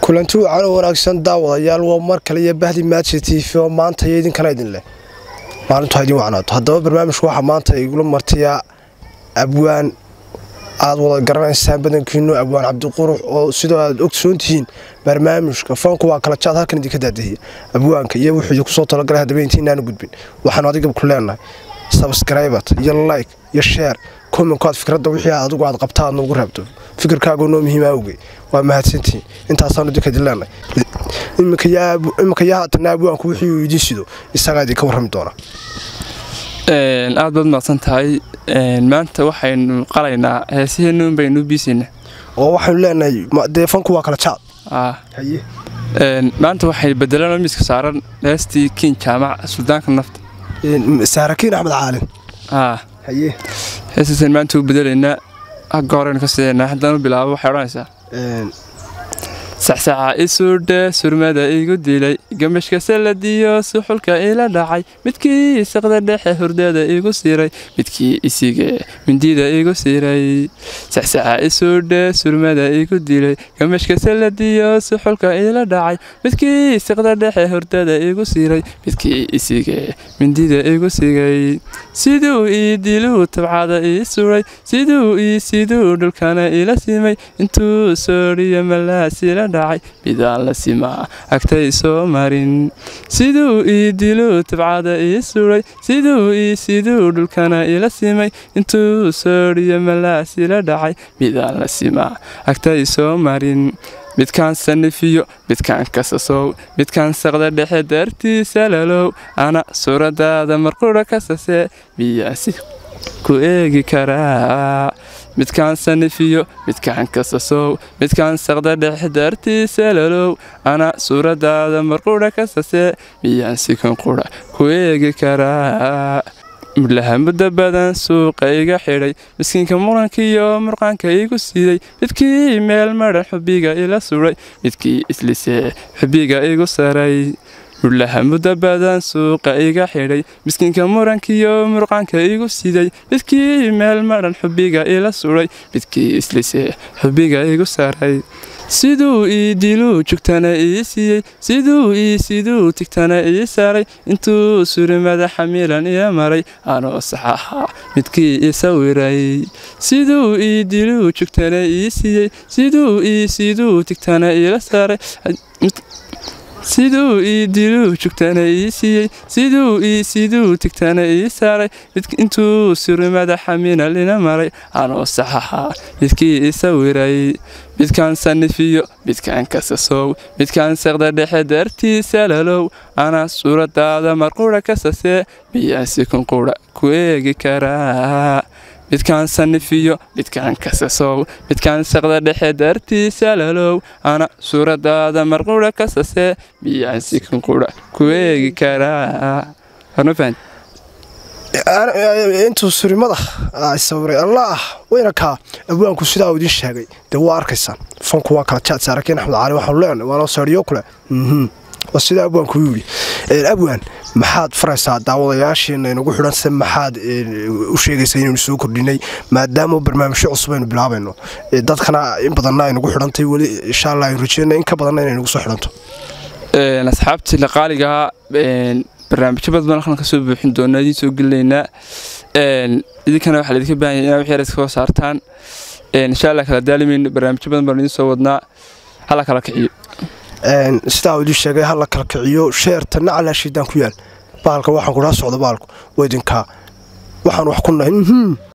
kulanti wacan oo wanaagsan daawadayaal waa mar kale iyo bahdi maaji t v oo maanta iyo idinkana idin leh maalintu ha idin wacnaato haddaba barnaamijku waxaa maanta igula martiyaa abwaan aad wada garanaysaan badankiinu abwaan cabdiqurux oo sidoo aad ogsoon tihiin barnaamijka foonku waa kala jaad halkan idinka daadahiya abwaanka iyo wuxuu idinku soo talagalay haddaba intiinaanu gudbin waxaanu adiga ku leenahay sabskraybat iyo like iyo sheer kominkoad fikradda wixii adigu aad qabta aad noogu reebto fikirkaagu noo muhiima awgey waa mahadsantihiin intaasaanu idinka idin leenahay iminka yaa haatana abwaanku wixii uu idiin sido isagaa idinka warrami doonaa aad baad mahadsan tahay maanta waxaynu qalaynaa heesaheennu in baynu biisayna oo waxaynu leenahay dee fanku waa kala jaad maanta waxay bedelaan miiska saaran heestii kiin jaamac suldaanka nafta saarakiin axmed caalin haye heestaasaan maanta u bedelaynaa hagga horeynu ka sidaynaa haddaan u bilaabo waxay odhanaysaa saxsaxa isuudhe surmada igu dilay gamashka saladiyo suxulka ila dhacay midkii saqda dhexe hurdada igu siray midkii isige mindida igu siray saxsaxa isuudhe surmada igu dilay gamashka saladiyo suxulka ila dhacay midkii saqda dhexe hurdada igu siray midkii isige mindida igu sigay siduu ii diluu tabcada ii suray siduu ii siduu dhulkana ila simay intuu soodhiyo malaasila dhacay bidaan la simaa agtay soo marin siduu ii diluu tabcada ii suray siduu ii siduu dhulkana ila simay intuu soodhiyo malaasila dhacay bidaan la simaa agtay soo marin midkaan sanifiyo midkaan kasasow midkaan saqda dhexe daartiisa lalow ana suuradaada marqudha kasasee miyaasi ku eegi karaa midkaan sanifiyo midkaan kasasow midkaan saqda dhexe daartiisa lalow ana suuradaada marqudha kasasee miyaan sikan qudha ku eegi karaa mudlaha muddo badan suuqa iga xidhay miskiinka murankiiyo murqaanka igu siiday midkii meel madhan xubiga ila suray midkii islisee xubiga igu saray mudlaha muddo badan suuqa iga xidhay miskiinka murankiiyo murqaanka igu siday midkii meel madhan xubiga ila suray midkii islisee xubiga igu saray siduu ii diluu jugtana ii siiyey siduu ii siduu tigtana ii saaray intuu suri madaxa milan iyo maray anoo saxaha midkii ii sawiray siduu ii diluu jugtana ii siiyey siduu ii siduu tigtana iila saaray siduu ii diluu jugtana ii siiyey siduu ii siduu tigtana ii saaray intuu suri madaxa minal ina maray anoo saxaha midkii ii sawiray midkaan sanifiyo midkaan kasasow midkaan saqda dhexe daartiisa lalow ana suuradaada marqudha kasasee miyaan sikun qudha ku eegi karaa midkaan sanifiyo midkaan kasasow midkaan saqda dhexe daartiisa lalow ana suuradaada marqudha kasasee miyaan sikun qudha ku eegi karaa intuu surimada sawiray allah wayna kaa abwaanku sidaa uu idiin sheegay dee waa arkaysaan fanku waa kala jaad saarakiin axmed cali waxaanu leenahay waanoo seeriyo kule waa sidaa abwaanku u yidhi abwaan maxaad faraysaa daawadayaasheena inagu xidhan se maxaad u sheegaysaa inaynu soo kordhinay maadaama barnaamijyo cusub aynu bilaabayno dadkana in badanna aynagu xidhantay weli insha allah aynu rajeyna in ka badanna inay nagu soo xidhanto asxaabtii laqaaligaa barnaamijyo badan baan halkan kasoo buuxin doonaa idiin soo gelinaynaa idinkana waxaa laidinka baahan yahay inaa wixii yar iska saartaan insha allah kala daalimayno barnaamijyo badan baan idiin soo wadnaa hala kala kiciyo sidaa uu idiin sheegay hala kala kiciyo sheerta nacalaa shiidaan ku yaal baalka waxaan kudhaa socda baalku waa idinkaa waxaan wax ku nahay